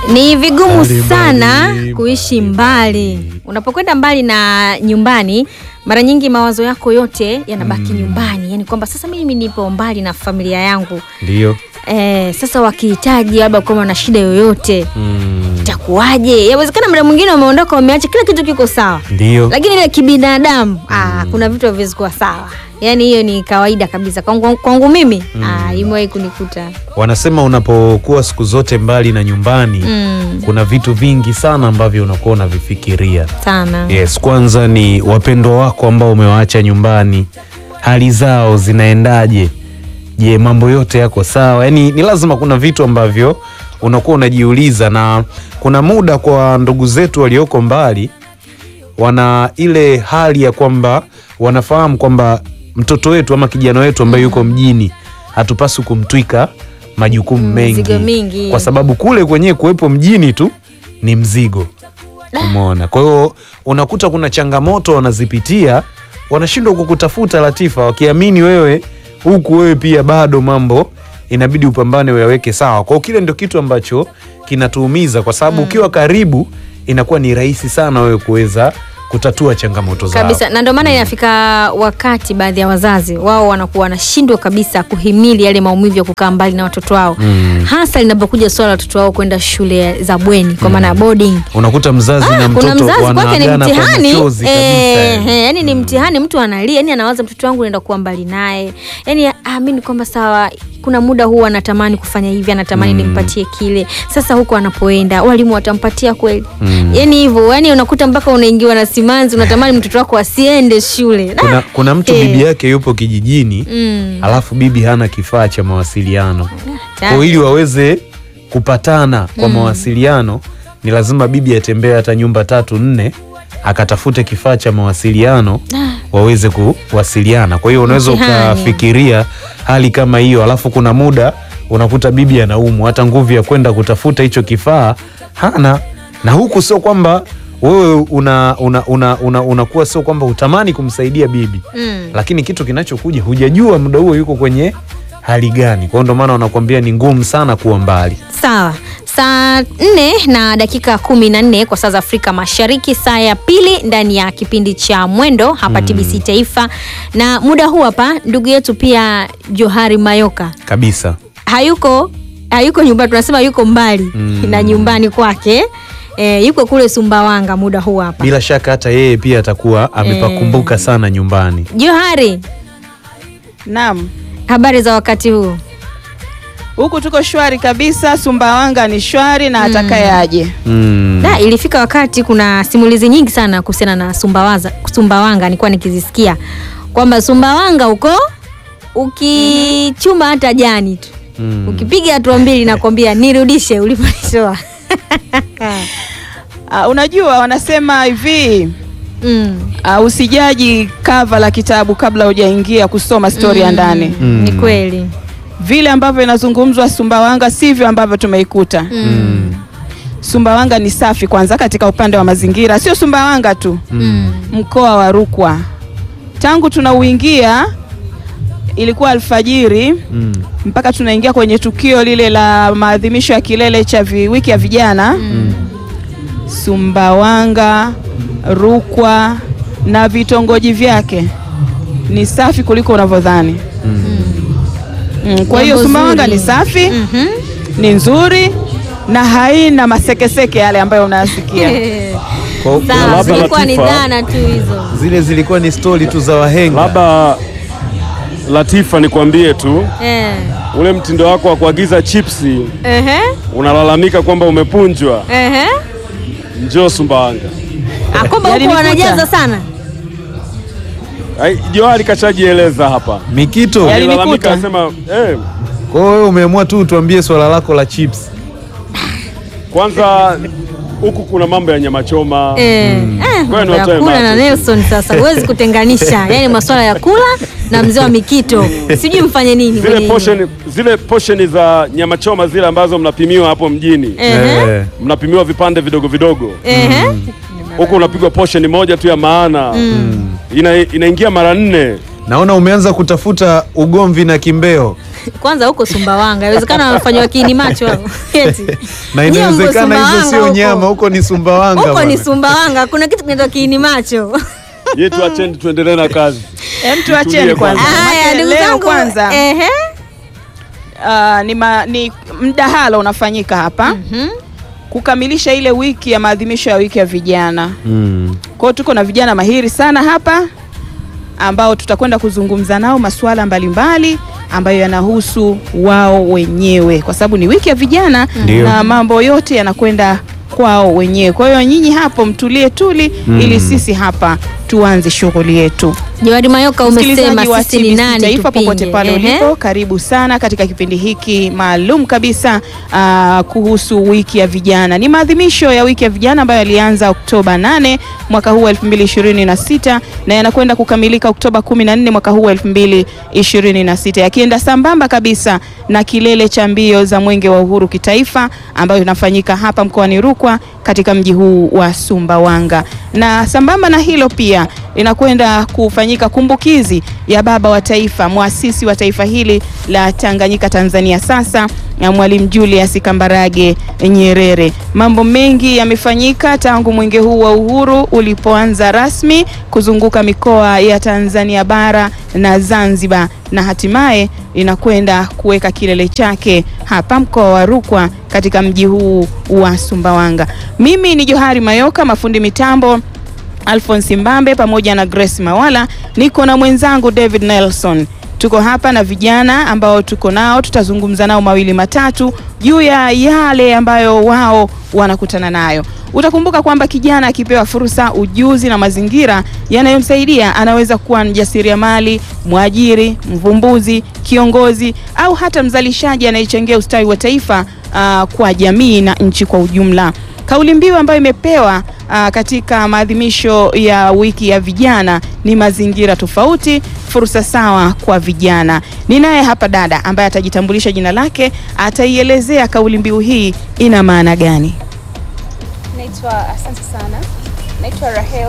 Ni vigumu Mbali, sana mbali, kuishi mbali. mbali. Unapokwenda mbali na nyumbani, mara nyingi mawazo yako yote yanabaki nyumbani, yaani kwamba sasa mimi nipo mbali na familia yangu Ndio. eh, sasa wakihitaji labda kama na shida yoyote Mm, itakuwaje? Yawezekana muda mwingine wameondoka, wameacha kila kitu kiko sawa, Ndio. lakini ile kibinadamu ah, kuna vitu haviwezi kuwa sawa. Yaani hiyo ni kawaida kabisa kwangu, kwangu mimi ah, imewahi kunikuta Wanasema unapokuwa siku zote mbali na nyumbani mm, kuna vitu vingi sana ambavyo unakuwa unavifikiria. sana Yes, kwanza ni wapendwa wako ambao umewaacha nyumbani, hali zao zinaendaje? Je, mambo yote yako sawa? Yaani ni lazima kuna vitu ambavyo unakuwa unajiuliza, na kuna muda kwa ndugu zetu walioko mbali wana ile hali ya kwamba wanafahamu kwamba mtoto wetu ama kijana wetu ambaye yuko mjini hatupaswi kumtwika majukumu mengi, Mizigo mingi. kwa sababu kule kwenyewe kuwepo mjini tu ni mzigo. Umeona? Kwa hiyo unakuta kuna changamoto wanazipitia, wanashindwa kukutafuta Latifa, wakiamini wewe huku wewe pia bado mambo inabidi upambane uyaweke sawa. Kwa hiyo kile ndio kitu ambacho kinatuumiza, kwa sababu ukiwa karibu inakuwa ni rahisi sana wewe kuweza kutatua changamoto zao. kabisa na ndio maana inafika wakati baadhi ya wazazi wao wanakuwa wanashindwa kabisa kuhimili yale maumivu ya kukaa mbali na watoto wao Mm. hasa linapokuja swala la watoto wao kwenda shule za bweni kwa maana ya boarding Unakuta mzazi na Ah, kuna mtoto mzazi kwake ni wanaagana kwa mtihani machozi kabisa. eh, yani. eh, yani ni mtihani mtu analia yani anawaza mtoto wangu naenda kuwa mbali naye yani aamini kwamba sawa kuna muda huu anatamani kufanya hivi anatamani nimpatie kile sasa huko anapoenda walimu watampatia kweli Mm. yani hivyo yani unakuta mpaka unaingiwa na simanzi unatamani mtoto wako asiende shule Kuna, kuna mtu Eh. bibi yake yupo kijijini Mm. alafu bibi hana kifaa cha mawasiliano Tayari. kwa ili waweze kupatana kwa mawasiliano ni lazima bibi atembee hata nyumba tatu nne akatafute kifaa cha mawasiliano waweze kuwasiliana. Kwa hiyo unaweza Mtihani. ukafikiria hali kama hiyo, alafu kuna muda unakuta bibi anaumwa, hata nguvu ya kwenda kutafuta hicho kifaa hana, na huku sio kwamba wewe una una una una unakuwa sio kwamba utamani kumsaidia bibi Mm. lakini kitu kinachokuja hujajua muda huo yuko kwenye hali gani. Kwa hiyo ndio maana wanakuambia ni ngumu sana kuwa mbali. Sawa, saa nne na dakika kumi na nne kwa saa za Afrika Mashariki, saa ya pili ndani ya kipindi cha Mwendo hapa TBC Taifa, na muda huu hapa ndugu yetu pia Johari Mayoka kabisa. hayuko hayuko nyumbani, tunasema yuko mbali Mm. na nyumbani kwake e, yuko kule Sumbawanga muda huu hapa. Bila shaka hata yeye pia atakuwa amepakumbuka sana nyumbani. Johari, Naam, habari za wakati huu? huku tuko shwari kabisa. Sumbawanga ni shwari na atakaye aje. Mm. Da, ilifika wakati kuna simulizi nyingi sana kuhusiana na Sumbawaza, Sumbawanga nilikuwa nikizisikia kwamba Sumbawanga huko ukichuma hata jani tu Mm. ukipiga hatua mbili nakwambia nirudishe uliponitoa. Uh, unajua wanasema hivi mm. uh, usijaji kava la kitabu kabla hujaingia kusoma stori ya ndani. Mm. Ni kweli Vile ambavyo inazungumzwa Sumbawanga sivyo ambavyo tumeikuta. Mm. Sumbawanga ni safi kwanza katika upande wa mazingira, sio Sumbawanga tu, mm. mkoa wa Rukwa. Tangu tunauingia ilikuwa alfajiri Mm. mpaka tunaingia kwenye tukio lile la maadhimisho ya kilele cha vi, wiki ya vijana Sumbawanga, Rukwa na vitongoji vyake ni safi kuliko unavyodhani. Mm, kwa hiyo Jambo Sumbawanga zuri. ni safi, Mhm. ni nzuri na haina masekeseke yale ambayo unayasikia. Kwa- Sawa, labda zilikuwa ni Latifa. dhana tu hizo. Zile zilikuwa ni stori tu za wahenga. Labda Latifa, nikwambie tu Eh. ule mtindo wako wa kuagiza chipsi, Ehe. unalalamika kwamba umepunjwa. Ehe. Njoo Sumbawanga. Ah, kwamba huko Yalinikuta. wanajaza sana. Ai, Johari kashajieleza hapa, Mikito, Yaani- alilalamika Yalinikuta. asema eh, kwa hiyo wewe umeamua tu tuambie swala lako la chips. kwanza huku kuna mambo ya nyama choma Eh, eh, Kwani mambo ya watoe kula na macho. Nelson sasa huwezi kutenganisha, yaani masuala ya kula na mzee wa Mikito, sijui mfanye nini zile kwenye portion, zile portion za nyama choma zile ambazo mnapimiwa hapo mjini Ehe. Eh. mnapimiwa vipande vidogo vidogo, Ehe. huku unapigwa portion moja tu ya maana Ina, inaingia mara nne. Naona umeanza kutafuta ugomvi na kimbeo. kwanza huko Sumbawanga inawezekana wamefanywa kiini macho hao. Eti. na Nyie mko inawezekana hizo Sumbawanga sio huko. nyama, huko ni Sumbawanga. huko ni bwana. Sumbawanga kuna kitu kinaitwa kiini macho Ye tuacheni tuendelee na kazi. Em, tuacheni Tulie kwanza. kwanza. haya Maana ndugu leo zangu kwanza ehe ah, ni, ma, ni mdahalo unafanyika hapa kukamilisha ile wiki ya maadhimisho ya wiki ya vijana. Mm. Kwa hiyo tuko na vijana mahiri sana hapa ambao tutakwenda kuzungumza nao masuala mbalimbali ambayo yanahusu wao wenyewe, kwa sababu ni wiki ya vijana Ndio. na mambo yote yanakwenda kwao wenyewe. Kwa hiyo nyinyi hapo mtulie tuli, Mm. ili sisi hapa tuanze shughuli yetu. Jawadi Mayoka umesema Msikilizaji wa sisi ni TBC nani Taifa tupinge. popote pale Ehe. ulipo, karibu sana katika kipindi hiki maalum kabisa aa, kuhusu wiki ya vijana. Ni maadhimisho ya wiki ya vijana ambayo yalianza Oktoba 8 mwaka huu wa 2026 na yanakwenda kukamilika Oktoba 14 mwaka huu wa 2026 yakienda sambamba kabisa na kilele cha mbio za Mwenge wa Uhuru kitaifa ambayo inafanyika hapa mkoani Rukwa katika mji huu wa Sumbawanga. Na sambamba na hilo pia inakwenda kufanyika kumbukizi ya baba wa taifa, mwasisi wa taifa hili la Tanganyika Tanzania sasa na Mwalimu Julius Kambarage Nyerere. Mambo mengi yamefanyika tangu mwenge huu wa uhuru ulipoanza rasmi kuzunguka mikoa ya Tanzania bara na Zanzibar na hatimaye inakwenda kuweka kilele chake hapa mkoa wa Rukwa katika mji huu wa Sumbawanga. Mimi ni Johari Mayoka, mafundi mitambo Alphonse Mbambe pamoja na Grace Mawala, niko na mwenzangu David Nelson. Tuko hapa na vijana ambao tuko nao, tutazungumza nao mawili matatu juu ya yale ambayo wao wanakutana nayo. Utakumbuka kwamba kijana akipewa fursa, ujuzi na mazingira yanayomsaidia anaweza kuwa mjasiriamali, mwajiri, mvumbuzi, kiongozi au hata mzalishaji anayechangia ustawi wa taifa ah, kwa jamii na nchi kwa ujumla. Kauli mbiu ambayo imepewa aa, katika maadhimisho ya wiki ya vijana ni mazingira tofauti, fursa sawa kwa vijana. Ninaye hapa dada ambaye atajitambulisha jina lake, ataielezea kauli mbiu hii ina maana gani. Naitwa, asante sana. Naitwa Rahel.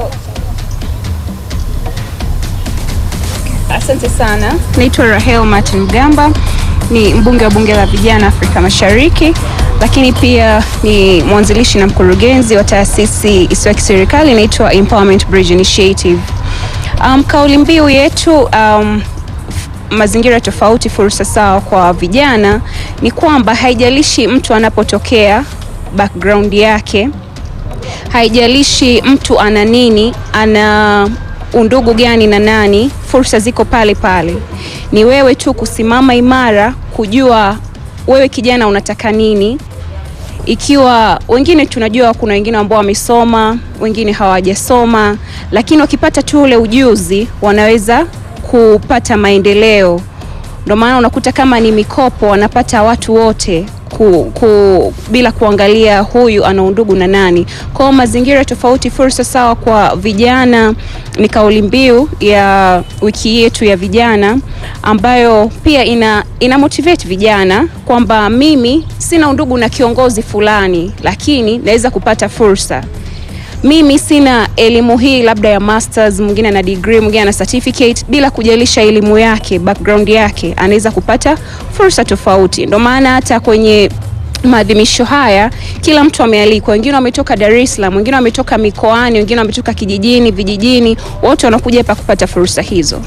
Asante sana. Naitwa Rahel Martin Mgamba, ni mbunge wa bunge la vijana Afrika Mashariki, lakini pia ni mwanzilishi na mkurugenzi wa taasisi isiyo ya kiserikali inaitwa Empowerment Bridge Initiative. Um, kauli mbiu yetu um, mazingira tofauti, fursa sawa kwa vijana, ni kwamba haijalishi mtu anapotokea background yake haijalishi mtu ana nini, ana undugu gani na nani, fursa ziko pale pale. Ni wewe tu kusimama imara, kujua wewe kijana unataka nini. Ikiwa wengine tunajua, kuna wengine ambao wamesoma, wengine hawajasoma, lakini wakipata tu ule ujuzi wanaweza kupata maendeleo. Ndio maana unakuta kama ni mikopo wanapata watu wote ku, ku, bila kuangalia huyu ana undugu na nani. Kwa hiyo mazingira tofauti, fursa sawa kwa vijana ni kauli mbiu ya wiki yetu ya vijana, ambayo pia ina, ina motivate vijana kwamba mimi sina undugu na kiongozi fulani, lakini naweza kupata fursa mimi sina elimu hii labda ya masters, mwingine ana degree, mwingine ana certificate, bila kujalisha elimu yake, background yake, anaweza kupata fursa tofauti. Ndio maana hata kwenye maadhimisho haya kila mtu amealikwa. Wengine wametoka Dar es Salaam, wengine wametoka mikoani, wengine wametoka kijijini, vijijini, wote wanakuja hapa kupata fursa hizo.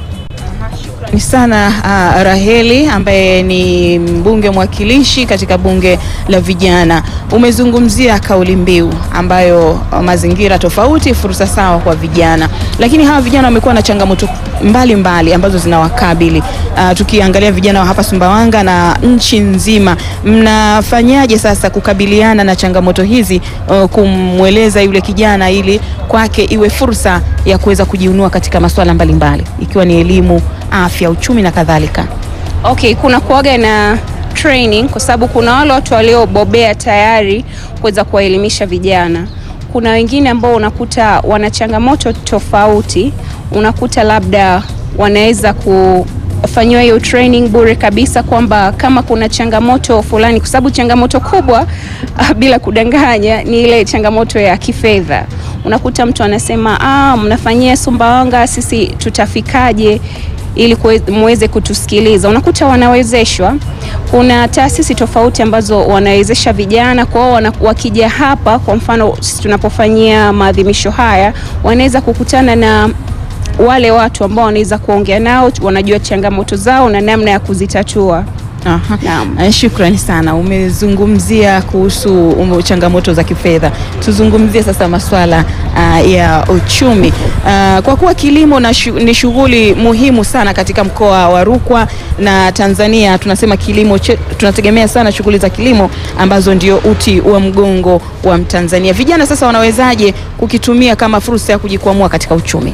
Ni sana uh, Raheli ambaye ni mbunge mwakilishi katika bunge la vijana. Umezungumzia kauli mbiu ambayo uh, mazingira tofauti, fursa sawa kwa vijana, lakini hawa vijana wamekuwa na changamoto mbalimbali mbali ambazo zinawakabili. Uh, tukiangalia vijana wa hapa Sumbawanga na nchi nzima, mnafanyaje sasa kukabiliana na changamoto hizi, uh, kumweleza yule kijana ili kwake iwe fursa ya kuweza kujiunua katika masuala mbalimbali ikiwa ni elimu, afya, uchumi na kadhalika. Okay, kuna kuaga na training kwa sababu kuna wale watu waliobobea tayari kuweza kuwaelimisha vijana. Kuna wengine ambao unakuta wana changamoto tofauti, unakuta labda wanaweza kufanyiwa hiyo training bure kabisa, kwamba kama kuna changamoto fulani, kwa sababu changamoto kubwa bila kudanganya ni ile changamoto ya kifedha. Unakuta mtu anasema ah, mnafanyia Sumbawanga, sisi tutafikaje? ili kuwe- muweze kutusikiliza. Unakuta wanawezeshwa, kuna taasisi tofauti ambazo wanawezesha vijana kwao, wana- wakija hapa, kwa mfano sisi tunapofanyia maadhimisho haya, wanaweza kukutana na wale watu ambao wanaweza kuongea nao, wanajua changamoto zao na namna ya kuzitatua. Aha. Naam. Eh, Shukrani sana, umezungumzia kuhusu um, changamoto za kifedha. Tuzungumzie sasa masuala ah, ya uchumi Ah, kwa kuwa kilimo na shu, ni shughuli muhimu sana katika mkoa wa Rukwa na Tanzania. Tunasema kilimo che, tunategemea sana shughuli za kilimo ambazo ndio uti wa mgongo wa Mtanzania. Vijana sasa wanawezaje kukitumia kama fursa ya kujikwamua katika uchumi?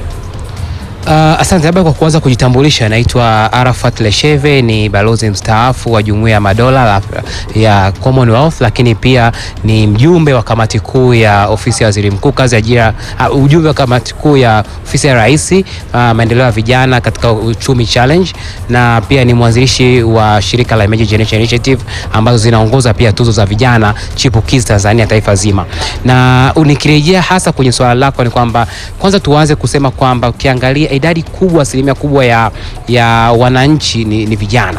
Uh, asante. Labda kwa kuanza kujitambulisha, naitwa Arafat Lesheve, ni balozi mstaafu wa Jumuiya ya Madola la, ya Commonwealth, lakini pia ni mjumbe wa kamati kuu ya ofisi ya waziri mkuu kazi ya ajira, uh, ujumbe wa kamati kuu ya ofisi ya rais uh, maendeleo ya vijana katika uchumi challenge, na pia ni mwanzilishi wa shirika la Emerging Generation Initiative ambazo zinaongoza pia tuzo za vijana chipukizi Tanzania taifa zima. Na nikirejea hasa kwenye swala lako ni kwamba kwanza tuanze kusema kwamba ukiangalia idadi kubwa, asilimia kubwa ya, ya wananchi ni, ni vijana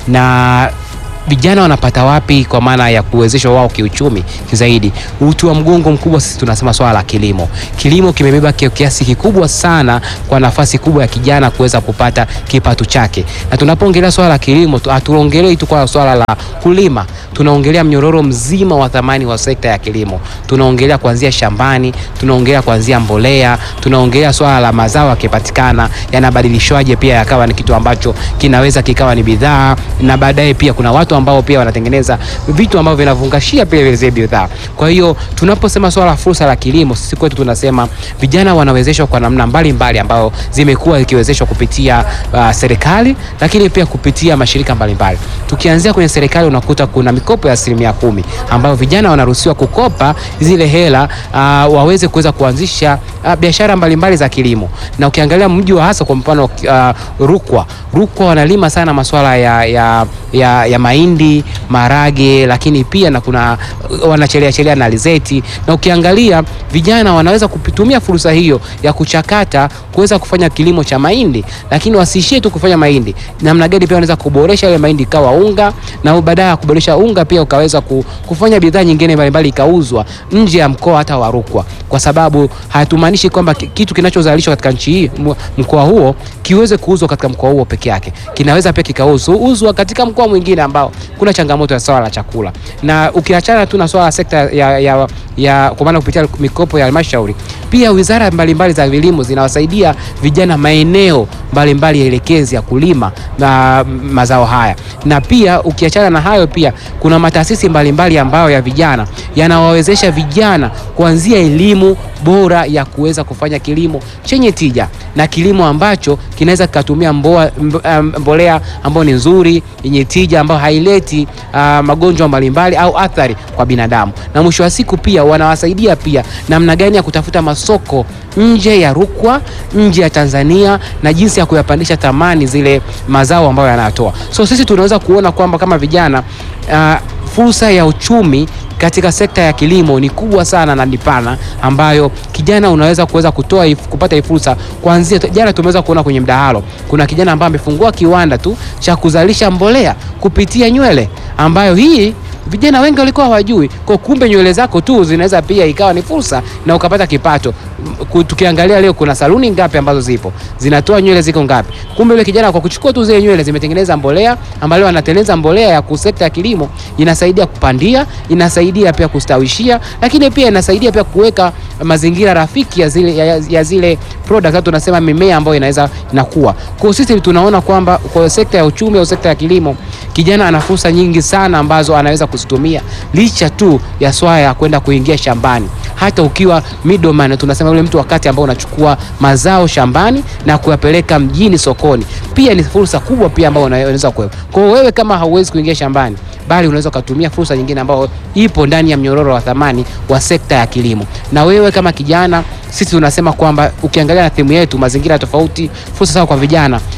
na vijana wanapata wapi kwa maana ya kuwezeshwa wao kiuchumi zaidi? Uti wa mgongo mkubwa sisi tunasema swala la kilimo. Kilimo kimebeba kia- kiasi kikubwa sana kwa nafasi kubwa ya kijana kuweza kupata kipato chake, na tunapoongelea swala la kilimo tu- hatuongelei tu kwa swala la kulima, tunaongelea mnyororo mzima wa thamani wa sekta ya kilimo. Tunaongelea kuanzia shambani, tunaongelea kuanzia mbolea, tunaongelea swala la mazao yakipatikana yanabadilishwaje pia yakawa ni kitu ambacho kinaweza kikawa ni bidhaa, na baadaye pia kuna watu ambao pia wanatengeneza vitu ambavyo vinavungashia pia vile zile bidhaa. Kwa hiyo tunaposema swala la fursa la kilimo, sisi kwetu tunasema vijana wanawezeshwa kwa namna mbalimbali ambayo zimekuwa zikiwezeshwa kupitia uh, serikali, lakini pia kupitia mashirika mbalimbali. Tukianzia kwenye serikali, unakuta kuna mikopo ya asilimia kumi ambayo vijana wanaruhusiwa kukopa zile hela uh, waweze kuweza kuanzisha uh, biashara mbalimbali za kilimo, na ukiangalia mji wa hasa kwa mfano uh, Rukwa, Rukwa wanalima sana masuala ya, ya, ya, ya mahindi, marage, lakini pia na kuna wanachelea chelea na alizeti, na ukiangalia vijana wanaweza kutumia fursa hiyo ya kuchakata kuweza kufanya kilimo cha mahindi, lakini wasiishie tu kufanya mahindi. Namna gani pia wanaweza kuboresha ile mahindi ikawa unga, na baadaye ya kuboresha unga pia ukaweza ku- kufanya bidhaa nyingine mbalimbali ikauzwa nje ya mkoa hata wa Rukwa, kwa sababu hatumaanishi kwamba ki- kitu kinachozalishwa katika nchi hii m- mkoa huo kiweze kuuzwa katika mkoa huo peke yake, kinaweza pia kikauzwa katika mkoa mwingine ambao kuna changamoto ya swala la chakula. Na ukiachana tu na swala la sekta ya, ya, ya kwa maana kupitia mikopo ya halmashauri, pia wizara mbalimbali za vilimo zinawasaidia vijana maeneo mbalimbali ya elekezi ya kulima na mazao haya, na pia ukiachana na hayo, pia kuna mataasisi mbalimbali ambayo ya vijana yanawawezesha vijana kuanzia elimu bora ya kuweza kufanya kilimo chenye tija na kilimo ambacho kinaweza kikatumia mboa- mb- um, mbolea ambayo ni nzuri yenye tija ambayo haileti uh, magonjwa mbalimbali au athari kwa binadamu, na mwisho wa siku pia wanawasaidia pia namna gani ya kutafuta masoko nje ya Rukwa, nje ya Tanzania na jinsi ya kuyapandisha thamani zile mazao ambayo yanatoa. So sisi tunaweza kuona kwamba kama vijana uh, fursa ya uchumi katika sekta ya kilimo ni kubwa sana na ni pana, ambayo kijana unaweza kuweza kutoa if, kupata hii fursa kuanzia. Jana tumeweza kuona kwenye mdahalo, kuna kijana ambaye amefungua kiwanda tu cha kuzalisha mbolea kupitia nywele, ambayo hii vijana wengi walikuwa hawajui. Kwa kumbe nywele zako tu zinaweza pia ikawa ni fursa na ukapata kipato. M- Tukiangalia leo kuna saluni ngapi ambazo zipo zinatoa nywele ziko ngapi? Kumbe yule kijana kwa kuchukua tu zile nywele zimetengeneza mbolea ambayo leo anatengeneza mbolea ya kusekta ya kilimo, inasaidia kupandia, inasaidia pia kustawishia, lakini pia inasaidia pia kuweka mazingira rafiki ya zile, ya, ya zile product au tunasema mimea ambayo inaweza inakuwa. Kwa hiyo sisi tunaona kwamba kwa sekta ya uchumi au sekta ya kilimo kijana ana fursa nyingi sana ambazo anaweza kuzitumia licha tu ya swala ya kwenda kuingia shambani. Hata ukiwa middleman, tunasema yule mtu wakati ambao unachukua mazao shambani na kuyapeleka mjini sokoni, pia ni fursa kubwa pia ambayo unaweza kuwepo. Kwa hiyo wewe kama hauwezi kuingia shambani, bali unaweza ukatumia fursa nyingine ambayo ipo ndani ya mnyororo wa thamani wa sekta ya kilimo. Na wewe kama kijana, sisi tunasema kwamba ukiangalia na timu yetu mazingira tofauti, fursa sawa kwa vijana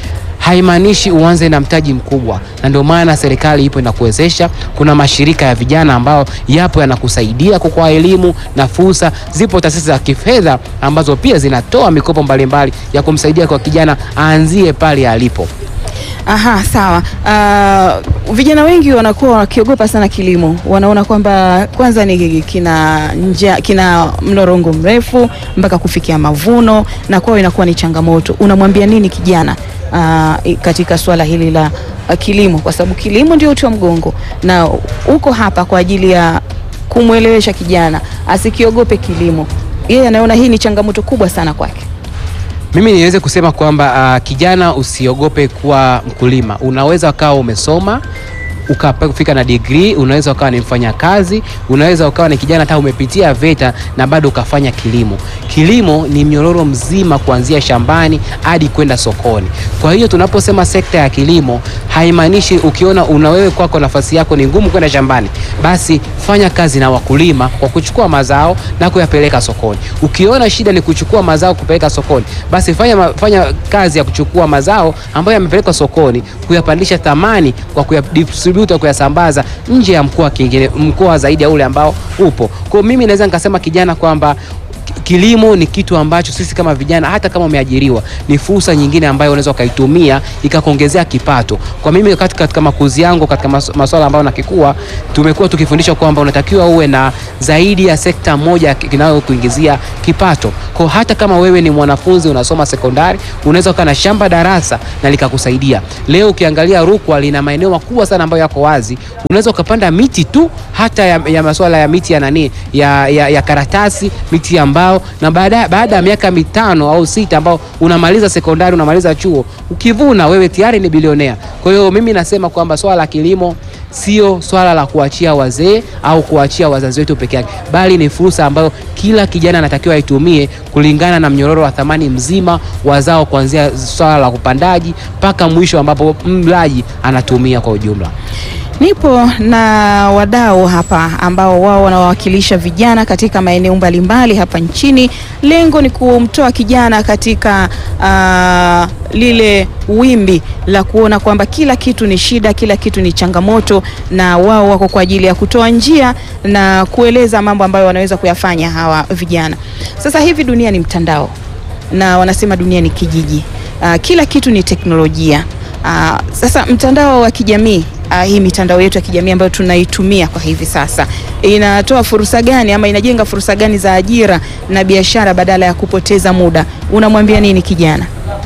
haimaanishi uanze na mtaji mkubwa, na ndio maana serikali ipo inakuwezesha. Kuna mashirika ya vijana ambao yapo yanakusaidia kwa elimu na fursa. Zipo taasisi za kifedha ambazo pia zinatoa mikopo mbalimbali ya kumsaidia kwa kijana aanzie pale alipo. Aha, sawa. Uh, vijana wengi wanakuwa wakiogopa sana kilimo, wanaona kwamba kwanza ni kina nja, kina mlorongo mrefu mpaka kufikia mavuno, na kwao inakuwa ni changamoto. Unamwambia nini kijana uh, katika swala hili la uh, kilimo, kwa sababu kilimo ndio uti wa mgongo, na uko hapa kwa ajili ya kumwelewesha kijana asikiogope kilimo. Yeye anaona hii ni changamoto kubwa sana kwake. Mimi niweze kusema kwamba uh, kijana usiogope kuwa mkulima. Unaweza ukawa umesoma ukafika na degree, unaweza ukawa ni mfanyakazi, unaweza ukawa ni kijana hata umepitia VETA na bado ukafanya kilimo. Kilimo ni mnyororo mzima kuanzia shambani hadi kwenda sokoni. Kwa hiyo tunaposema sekta ya kilimo haimaanishi ukiona una wewe kwako nafasi yako ni ngumu kwenda shambani, basi fanya kazi na wakulima kwa kuchukua mazao na kuyapeleka sokoni. Ukiona shida ni kuchukua mazao kupeleka sokoni, basi fanya, ma- fanya kazi ya kuchukua mazao ambayo yamepelekwa sokoni, kuyapandisha thamani kwa kuyadistribute, au kuyasambaza nje ya mkoa kingine, mkoa zaidi ya ule ambao upo. Kwa hiyo mimi naweza nikasema kijana kwamba kilimo ni kitu ambacho sisi kama vijana, hata kama umeajiriwa, ni fursa nyingine ambayo unaweza ukaitumia ikakuongezea kipato. Kwa mimi katika, katika makuzi yangu katika mas- masuala ambayo nakikua, tumekuwa tukifundishwa kwamba unatakiwa uwe na zaidi ya sekta moja inayokuingizia kipato. Kwa hata kama wewe ni mwanafunzi unasoma sekondari, unaweza ukaa na shamba darasa na likakusaidia. Leo ukiangalia Rukwa lina maeneo makubwa sana ambayo yako wazi, unaweza ukapanda miti tu hata ya, ya masuala ya miti ya nani ya, ya, ya karatasi, miti ya mbao, na baada baada ya miaka mitano au sita ambao unamaliza sekondari, unamaliza chuo, ukivuna wewe tayari ni bilionea. Kwa hiyo mimi nasema kwamba swala la kilimo sio swala la kuachia wazee au kuachia wazazi wetu peke yake, bali ni fursa ambayo kila kijana anatakiwa aitumie kulingana na mnyororo wa thamani mzima wa zao, kuanzia swala la upandaji mpaka mwisho ambapo mlaji anatumia kwa ujumla. Nipo na wadau hapa ambao wao wanawakilisha vijana katika maeneo mbalimbali hapa nchini. Lengo ni kumtoa kijana katika ah, lile wimbi la kuona kwamba kila kitu ni shida, kila kitu ni changamoto, na wao wako kwa ajili ya kutoa njia na kueleza mambo ambayo wanaweza kuyafanya hawa vijana. Sasa hivi dunia ni mtandao na wanasema dunia ni kijiji. Ah, kila kitu ni teknolojia. Ah, sasa mtandao wa kijamii ah, hii mitandao yetu ya kijamii ambayo tunaitumia kwa hivi sasa inatoa fursa gani ama inajenga fursa gani za ajira na biashara badala ya kupoteza muda? Unamwambia nini kijana?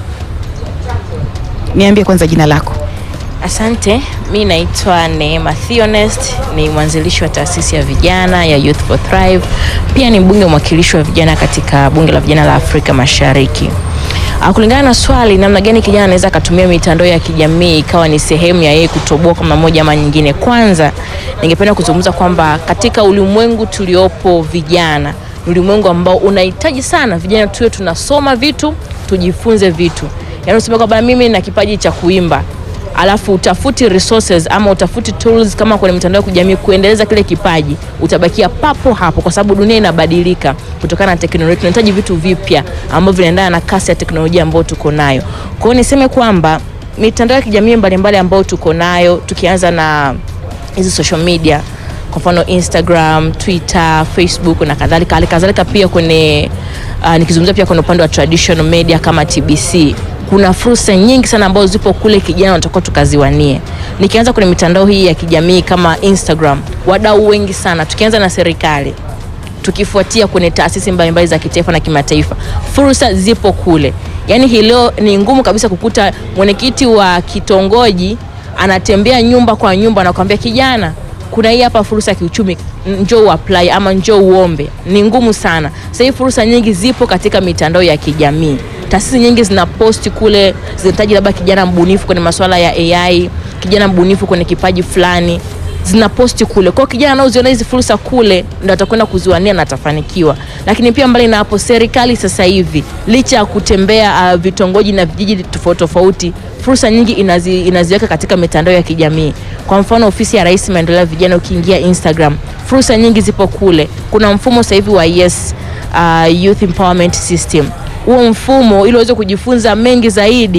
Niambie kwanza jina lako. Asante, mi naitwa Neema Theonest, ni mwanzilishi wa taasisi ya vijana ya Youth for Thrive. Pia ni mbunge mwakilishi wa vijana katika bunge la vijana la Afrika Mashariki. Ah, Kulingana na swali, namna gani kijana anaweza akatumia mitandao ya kijamii ikawa ni sehemu ya yeye kutoboa kwa namna moja ama nyingine. Kwanza, ningependa kuzungumza kwamba katika ulimwengu tuliopo vijana, ni ulimwengu ambao unahitaji sana vijana tuwe tunasoma vitu, tujifunze vitu. Yaani useme kwamba mimi na kipaji cha kuimba alafu utafuti resources ama utafuti tools kama kwenye mitandao ya kijamii kuendeleza kile kipaji, utabakia papo hapo, kwa sababu dunia inabadilika kutokana na teknolojia. Tunahitaji vitu vipya ambavyo vinaendana na kasi ya teknolojia ambayo tuko nayo. Kwa hiyo niseme kwamba mitandao ya kijamii mbalimbali ambayo tuko nayo, tukianza na hizi social media kwa mfano Instagram, Twitter, Facebook na kadhalika. Hali kadhalika pia kwenye uh, nikizungumzia pia kwenye upande wa traditional media kama TBC kuna fursa nyingi sana ambazo zipo kule, kijana wanatakiwa tukaziwanie. Nikianza kwenye mitandao hii ya kijamii kama Instagram, wadau wengi sana, tukianza na serikali tukifuatia kwenye taasisi mbalimbali za kitaifa na kimataifa, fursa zipo kule. Yaani hii leo ni ngumu kabisa kukuta mwenyekiti wa kitongoji anatembea nyumba kwa nyumba, anakuambia kijana, kuna hii hapa fursa ya kiuchumi, njoo uapply ama njoo uombe. Ni ngumu sana. Sasa hii fursa nyingi zipo katika mitandao ya kijamii. Taasisi nyingi zina posti kule, zinahitaji labda kijana mbunifu kwenye masuala ya AI, kijana mbunifu kwenye kipaji fulani zina posti kule. Kwa hiyo kijana anaoziona hizi fursa kule ndo atakwenda kuziwania na atafanikiwa. Lakini pia mbali na hapo, serikali sasa hivi licha ya kutembea uh, vitongoji na vijiji tofauti tofauti, fursa nyingi inazi, inaziweka katika mitandao ya kijamii. Kwa mfano ofisi ya Rais maendeleo ya vijana, ukiingia Instagram, fursa nyingi zipo kule. Kuna mfumo sasa hivi wa Yes uh, Youth Empowerment System. Huo mfumo ili uweze kujifunza mengi zaidi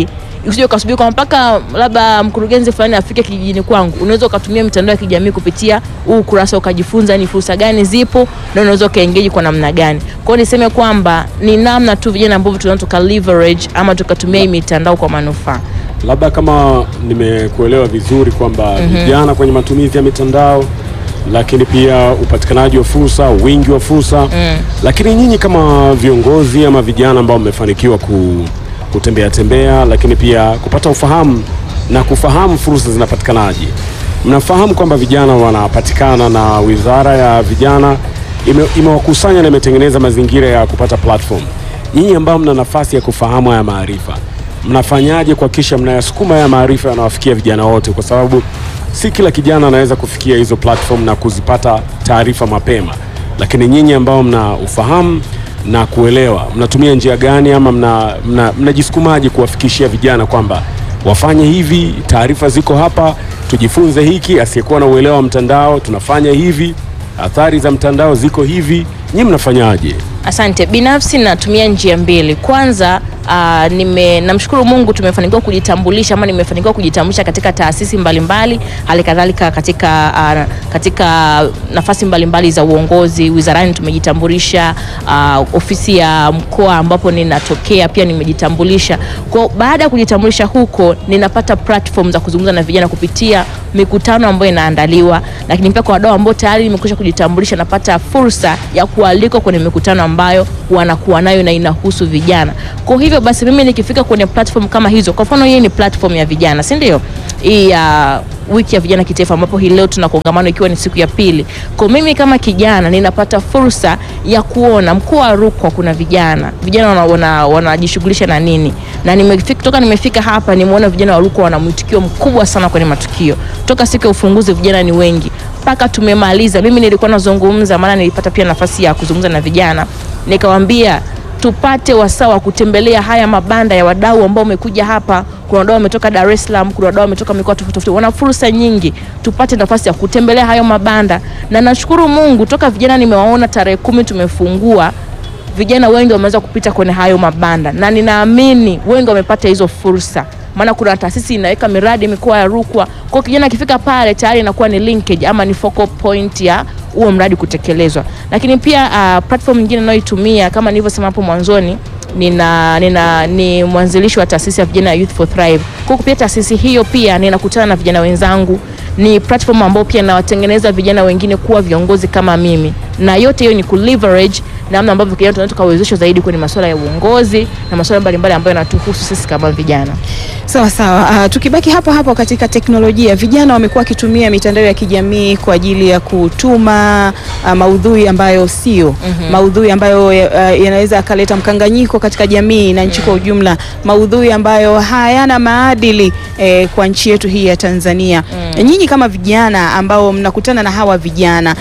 usije ukasubiri kwa mpaka labda mkurugenzi fulani afike kijijini kwangu. Unaweza ukatumia mitandao ya kijamii kupitia huu ukurasa ukajifunza ni fursa gani zipo na unaweza ukaengage kwa namna gani. Kwa hiyo niseme kwamba ni namna tu vijana ambavyo tunaweza tuka leverage ama tukatumia hii mitandao kwa manufaa. Labda kama nimekuelewa vizuri kwamba vijana kwenye matumizi ya mitandao, lakini pia upatikanaji wa fursa, wingi wa fursa lakini nyinyi kama viongozi ama vijana ambao mmefanikiwa ku, kutembea tembea, lakini pia kupata ufahamu na kufahamu fursa zinapatikanaje, mnafahamu kwamba vijana wanapatikana na Wizara ya Vijana ime- imewakusanya na imetengeneza mazingira ya kupata platform. Nyinyi ambao mna nafasi ya kufahamu haya maarifa mnafanyaje kuhakikisha mnayasukuma haya maarifa yanawafikia vijana wote, kwa sababu si kila kijana anaweza kufikia hizo platform na kuzipata taarifa mapema, lakini nyinyi ambao mna ufahamu na kuelewa, mnatumia njia gani ama mna- mna- mnajisukumaje kuwafikishia vijana kwamba wafanye hivi, taarifa ziko hapa, tujifunze hiki. Asiyekuwa na uelewa wa mtandao, tunafanya hivi, athari za mtandao ziko hivi. Nyinyi mnafanyaje? Asante. Binafsi natumia njia mbili. Kwanza uh, nime namshukuru Mungu tumefanikiwa kujitambulisha ama nimefanikiwa kujitambulisha katika taasisi mbalimbali, hali kadhalika katika uh, katika nafasi mbalimbali za uongozi wizarani tumejitambulisha, uh, ofisi ya mkoa ambapo ninatokea pia nimejitambulisha. Kwa baada ya kujitambulisha huko, ninapata platform za kuzungumza na vijana kupitia mikutano ambayo inaandaliwa, lakini pia kwa wadau ambao tayari nimekwisha kujitambulisha, napata fursa ya kualikwa kwenye mikutano ambayo wanakuwa nayo na inahusu vijana. Kwa hivyo basi, mimi nikifika kwenye platform kama hizo, kwa mfano hii ni platform ya vijana, si ndio? Hii ya wiki ya vijana kitaifa, ambapo hii leo tuna kongamano ikiwa ni siku ya pili. Kwa mimi kama kijana ninapata fursa ya kuona mkoa wa Rukwa kuna vijana, vijana wanajishughulisha wana, wanajishughulisha na nini, na nimefika toka nimefika hapa nimeona vijana wa Rukwa wana mwitikio mkubwa sana kwenye matukio. Toka siku ya ufunguzi vijana ni wengi mpaka tumemaliza. Mimi nilikuwa nazungumza, maana nilipata pia nafasi ya kuzungumza na vijana, nikawaambia tupate wasaa wa kutembelea haya mabanda ya wadau ambao wamekuja hapa. Kuna wadau wametoka Dar es Salaam, kuna wadau wametoka mikoa tofauti tofauti, wana fursa nyingi. Tupate nafasi ya kutembelea hayo mabanda, na nashukuru Mungu toka vijana nimewaona tarehe kumi tumefungua vijana wengi wameweza kupita kwenye hayo mabanda, na ninaamini wengi wamepata hizo fursa, maana kuna taasisi inaweka miradi mikoa ya Rukwa. Kwa hiyo kijana akifika pale tayari inakuwa ni linkage ama ni focal point ya huo mradi kutekelezwa. Lakini pia uh, platform nyingine ninayoitumia kama nilivyosema hapo mwanzoni nina, nina ni mwanzilishi wa taasisi ya vijana ya Youth for Thrive. Kwa kupitia taasisi hiyo pia ninakutana na vijana wenzangu, ni platform ambayo pia nawatengeneza vijana wengine kuwa viongozi kama mimi, na yote hiyo ni ku leverage namna ambavyo kijana tunaweza tukawezeshwa zaidi kwenye masuala ya uongozi na masuala mbalimbali ambayo yanatuhusu sisi kama vijana. Sawa sawa. Uh, tukibaki hapo hapo katika teknolojia, vijana wamekuwa wakitumia mitandao ya kijamii kwa ajili ya kutuma uh, maudhui ambayo sio maudhui ambayo uh, yanaweza akaleta mkanganyiko katika jamii na nchi kwa ujumla, maudhui ambayo hayana maadili eh, kwa nchi yetu hii ya Tanzania. Nyinyi kama vijana ambao mnakutana na hawa vijana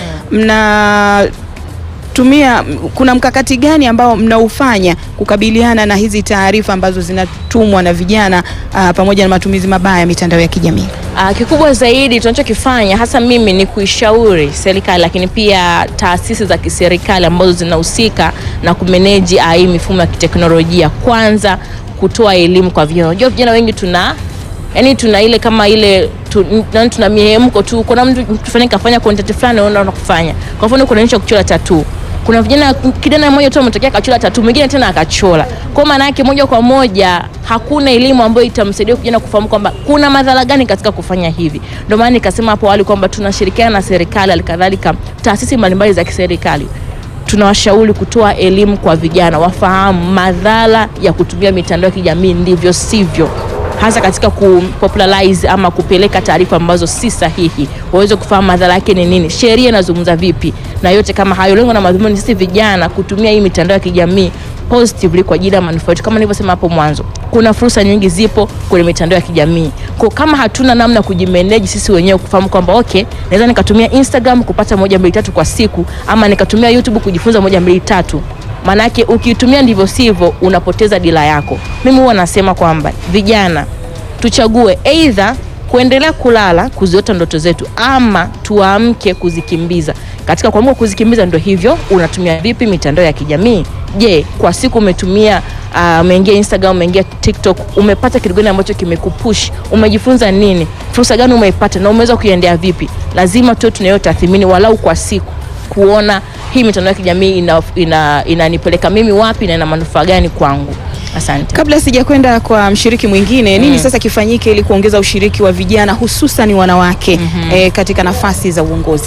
mna tumia kuna mkakati gani ambao mnaufanya kukabiliana na hizi taarifa ambazo zinatumwa na vijana uh, pamoja na matumizi mabaya ya mitandao ya kijamii? Uh, kikubwa zaidi tunachokifanya hasa mimi ni kuishauri serikali, lakini pia taasisi za kiserikali ambazo zinahusika na kumeneji uh, hii mifumo ya kiteknolojia. Kwanza kutoa elimu kwa vijana. Unajua vijana wengi tuna yani tuna ile kama ile tu, nani tuna mihemko tu. Kuna mtu tufanye kafanya content fulani unaona kufanya. Kwa mfano kuna nchi ya kuchora tattoo. Kuna vijana kijana mmoja tu ametokea akachora tattoo, mwingine tena akachora. Kwa maana yake moja kwa moja hakuna elimu ambayo itamsaidia kijana kufahamu kwamba kuna madhara gani katika kufanya hivi. Ndio maana nikasema hapo awali kwamba tunashirikiana na serikali, alikadhalika taasisi mbalimbali za kiserikali tunawashauri kutoa elimu kwa vijana wafahamu madhara ya kutumia mitandao ya kijamii ndivyo sivyo, hasa katika kupopularize ama kupeleka taarifa ambazo si sahihi, waweze kufahamu madhara yake ni nini, sheria inazungumza vipi, na yote kama hayo. Lengo na madhumuni sisi vijana kutumia hii mitandao ya kijamii positively kwa ajili ya manufaa yetu. Kama nilivyosema hapo mwanzo, kuna fursa nyingi zipo kwenye mitandao ya kijamii. Kwa kama hatuna namna ya kujimanage sisi wenyewe kufahamu kwamba okay, naweza nikatumia Instagram kupata moja mbili tatu kwa siku, ama nikatumia YouTube kujifunza moja mbili tatu, maanake ukiitumia ndivyo sivyo, unapoteza dira yako. Mimi huwa nasema kwamba vijana tuchague either kuendelea kulala kuziota ndoto zetu ama tuamke kuzikimbiza. Katika kuamka kuzikimbiza, ndo hivyo, unatumia vipi mitandao ya kijamii? Je, kwa siku umetumia uh, umeingia Instagram, umeingia TikTok, umepata kitu gani ambacho kimekupush? Umejifunza nini? Fursa gani umeipata na umeweza kuiendea vipi? Lazima tuwe tunayo tathmini walau kwa siku kuona hii mitandao ya kijamii inanipeleka ina, inanipeleka mimi wapi na ina manufaa gani kwangu. Asante. Kabla sijakwenda kwa mshiriki mwingine, nini sasa kifanyike ili kuongeza ushiriki wa vijana hususan wanawake eh, katika nafasi za uongozi?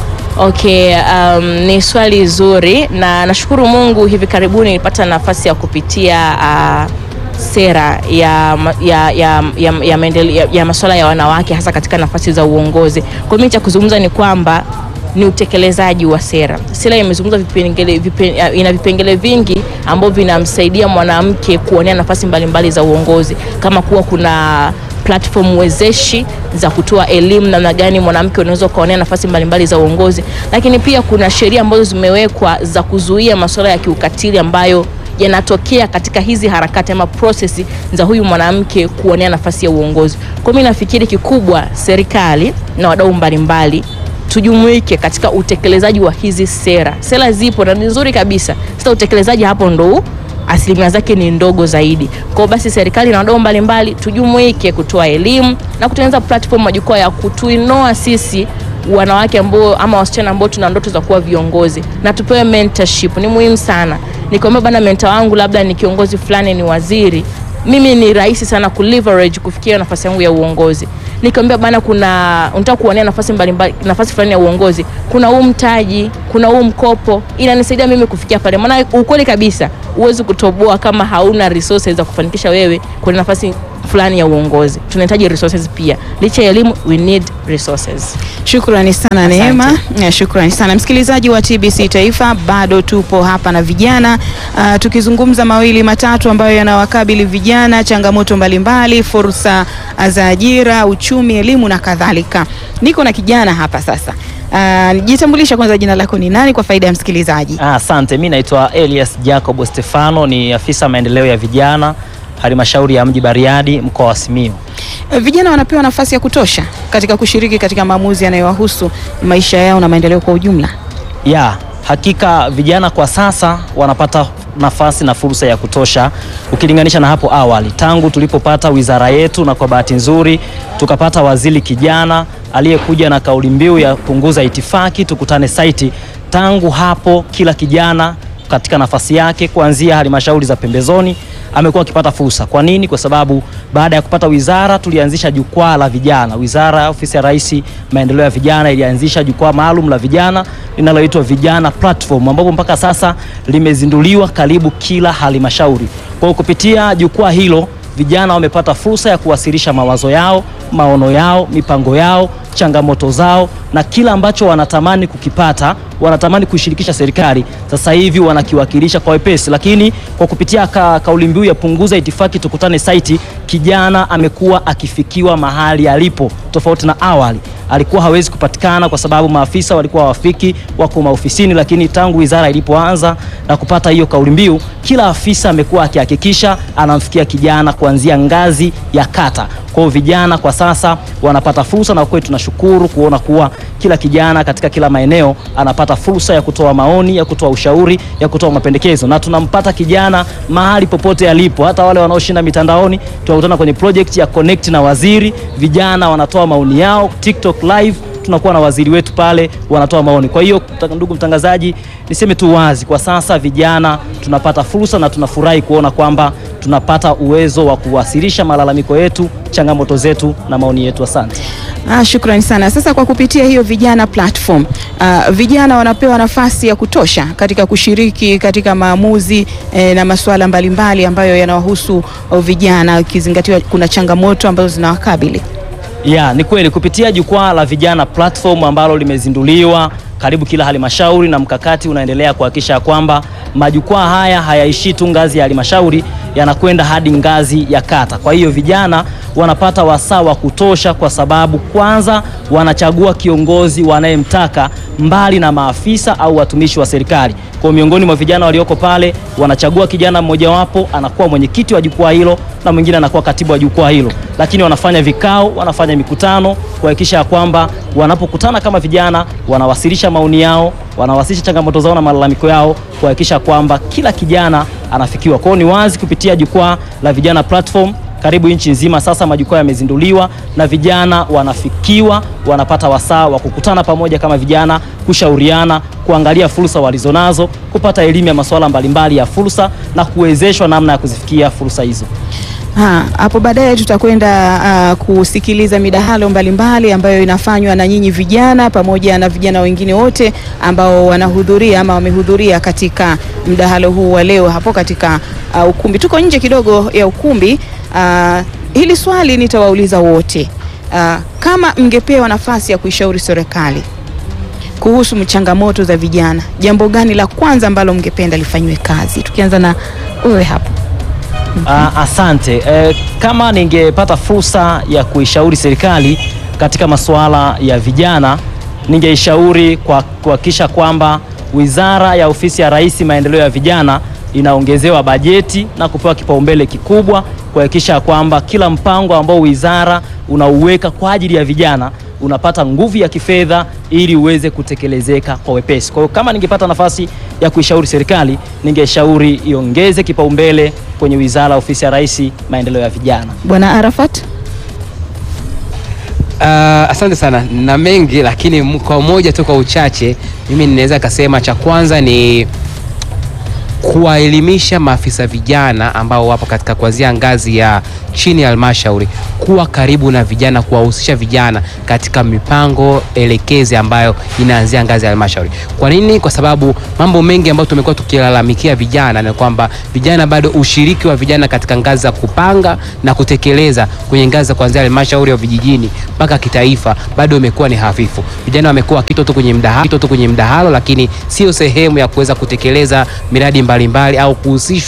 Okay, um, ni swali zuri na nashukuru Mungu hivi karibuni nilipata nafasi ya kupitia uh, sera ya, ma- ya, ya, ya, ya, maendele- ya, ya masuala ya wanawake hasa katika nafasi za uongozi. Kwa mimi cha kuzungumza ni kwamba ni utekelezaji wa sera. Sera imezungumza vipengele, vipe, ina vipengele vingi ambavyo vinamsaidia mwanamke kuonea nafasi mbalimbali za uongozi kama kuwa kuna platform wezeshi za kutoa elimu namna gani mwanamke unaweza ukaonea nafasi mbalimbali za uongozi, lakini pia kuna sheria ambazo zimewekwa za kuzuia masuala ya kiukatili ambayo yanatokea katika hizi harakati ama prosesi za huyu mwanamke kuonea nafasi ya uongozi. Kwa mimi nafikiri kikubwa serikali na wadau mbalimbali tujumuike katika utekelezaji wa hizi sera. Sera zipo na ni nzuri kabisa, sasa utekelezaji hapo ndo asilimia zake ni ndogo zaidi. Kwa hiyo basi serikali na wadau mbalimbali tujumuike kutoa elimu na kutengeneza platform, majukwaa ya kutuinoa sisi wanawake ambao ama wasichana ambao tuna ndoto za kuwa viongozi na tupewe mentorship. Ni muhimu sana. Nikiomba bana, mentor wangu labda ni kiongozi fulani, ni waziri, mimi ni rahisi sana ku leverage kufikia nafasi yangu ya uongozi. Nikiambia bana, kuna unataka kuonea nafasi mbalimbali, nafasi fulani ya uongozi, kuna huu mtaji, kuna huu mkopo, inanisaidia mimi kufikia pale. Maana ukweli kabisa, huwezi kutoboa kama hauna resources za kufanikisha wewe kwenye nafasi fulani ya uongozi. Tunahitaji resources pia, licha ya elimu, we need resources. Shukrani sana Neema. Ya, Shukrani sana msikilizaji wa TBC Taifa, bado tupo hapa na vijana uh, tukizungumza mawili matatu ambayo yanawakabili vijana, changamoto mbalimbali, fursa za ajira, uchumi, elimu na kadhalika. Niko na kijana hapa sasa. Uh, jitambulisha kwanza, jina lako ni nani kwa faida ya msikilizaji? Ah, Asante, mi naitwa Elias Jacob Stefano, ni afisa maendeleo ya vijana halmashauri ya mji Bariadi, mkoa wa Simiyu. Eh, Vijana wanapewa nafasi ya kutosha katika kushiriki katika maamuzi yanayowahusu maisha yao na maendeleo kwa ujumla. Ya, hakika vijana kwa sasa wanapata nafasi na fursa ya kutosha ukilinganisha na hapo awali, tangu tulipopata wizara yetu, na kwa bahati nzuri tukapata waziri kijana aliyekuja na kauli mbiu ya punguza itifaki, tukutane saiti. Tangu hapo kila kijana katika nafasi yake kuanzia halmashauri za pembezoni amekuwa akipata fursa. Kwa nini? Kwa sababu baada ya kupata wizara tulianzisha jukwaa la vijana. Wizara ya ofisi ya Rais maendeleo ya vijana ilianzisha jukwaa maalum la vijana linaloitwa Vijana Platform, ambapo mpaka sasa limezinduliwa karibu kila halmashauri. Kwa hiyo kupitia jukwaa hilo vijana wamepata fursa ya kuwasilisha mawazo yao, maono yao, mipango yao, changamoto zao na kila ambacho wanatamani kukipata, wanatamani kuishirikisha serikali, sasa hivi wanakiwakilisha kwa wepesi. Lakini kwa kupitia ka, kauli mbiu ya punguza itifaki tukutane saiti, kijana amekuwa akifikiwa mahali alipo, tofauti na awali alikuwa hawezi kupatikana kwa sababu maafisa walikuwa hawafiki, wako maofisini. Lakini tangu wizara ilipoanza na kupata hiyo kauli mbiu, kila afisa amekuwa akihakikisha anamfikia kijana kuanzia ngazi ya kata. Kwa hiyo vijana kwa sasa wanapata fursa, na kweli tunashukuru kuona kuwa kila kijana katika kila maeneo anapata fursa ya kutoa maoni, ya kutoa ushauri, ya kutoa mapendekezo, na tunampata kijana mahali popote alipo. Hata wale wanaoshinda mitandaoni tunakutana kwenye project ya connect na waziri, vijana wanatoa maoni yao TikTok live tunakuwa na waziri wetu pale wanatoa maoni. Kwa hiyo mta- ndugu mtangazaji, niseme tu wazi, kwa sasa vijana tunapata fursa na tunafurahi kuona kwamba tunapata uwezo wa kuwasilisha malalamiko yetu, changamoto zetu na maoni yetu. Asante. Ah, shukrani sana. Sasa kwa kupitia hiyo vijana platform, ah, vijana wanapewa nafasi ya kutosha katika kushiriki katika maamuzi eh, na masuala mbalimbali ambayo yanawahusu oh, vijana, ikizingatiwa kuna changamoto ambazo zinawakabili. Ya, ni kweli kupitia jukwaa la vijana platform ambalo limezinduliwa karibu kila halmashauri na mkakati unaendelea kuhakikisha kwamba majukwaa haya hayaishii tu ngazi ya halmashauri, yanakwenda hadi ngazi ya kata. Kwa hiyo vijana wanapata wasaa wa kutosha, kwa sababu kwanza wanachagua kiongozi wanayemtaka mbali na maafisa au watumishi wa serikali. Kwa miongoni mwa vijana walioko pale wanachagua kijana mmojawapo anakuwa mwenyekiti wa jukwaa hilo na mwingine anakuwa katibu wa jukwaa hilo, lakini wanafanya vikao, wanafanya mikutano kuhakikisha ya kwamba wanapokutana kama vijana wanawasilisha maoni yao, wanawasilisha changamoto zao na malalamiko yao, kuhakikisha kwamba kila kijana anafikiwa. Kwa hiyo ni wazi kupitia jukwaa la vijana platform karibu nchi nzima sasa majukwaa yamezinduliwa na vijana wanafikiwa, wanapata wasaa wa kukutana pamoja kama vijana, kushauriana, kuangalia fursa walizonazo, kupata elimu ya masuala mbalimbali ya fursa na kuwezeshwa namna ya kuzifikia fursa hizo. Ha, hapo baadaye tutakwenda uh, kusikiliza midahalo mbalimbali ambayo inafanywa na nyinyi vijana pamoja na vijana wengine wote ambao wanahudhuria ama wamehudhuria katika mdahalo huu wa leo hapo katika uh, ukumbi. Tuko nje kidogo ya ukumbi. Uh, hili swali nitawauliza wote. Uh, kama mngepewa nafasi ya kuishauri serikali kuhusu changamoto za vijana, jambo gani la kwanza ambalo mngependa lifanyiwe kazi? Tukianza na wewe hapo. Ah, asante. Eh, kama ningepata fursa ya kuishauri serikali katika masuala ya vijana, ningeishauri kwa kuhakikisha kwamba Wizara ya Ofisi ya Rais Maendeleo ya Vijana inaongezewa bajeti na kupewa kipaumbele kikubwa kuhakikisha kwamba kila mpango ambao wizara unauweka kwa ajili ya vijana unapata nguvu ya kifedha ili uweze kutekelezeka kwa wepesi. Kwa hiyo kama ningepata nafasi ya kuishauri serikali, ningeshauri iongeze kipaumbele kwenye Wizara ya Ofisi ya Rais Maendeleo ya Vijana. Bwana Arafat. Uh, asante sana na mengi, lakini m- kwa umoja tu, kwa uchache, mimi ninaweza kasema cha kwanza ni kuwaelimisha maafisa vijana ambao wapo katika kuanzia ngazi ya chini ya halmashauri kuwa karibu na vijana, kuwahusisha vijana katika mipango elekezi ambayo inaanzia ngazi ya halmashauri. Kwa nini? Kwa sababu mambo mengi ambayo tumekuwa tukilalamikia vijana ni kwamba vijana bado, ushiriki wa vijana katika ngazi za kupanga na kutekeleza kwenye ngazi za kuanzia halmashauri ya vijijini mpaka kitaifa bado imekuwa ni hafifu. Vijana wamekuwa wakitwa tu kwenye mdahalo, wakitwa tu kwenye mdahalo, lakini sio sehemu ya kuweza kutekeleza miradi mbalimbali au kuhusishwa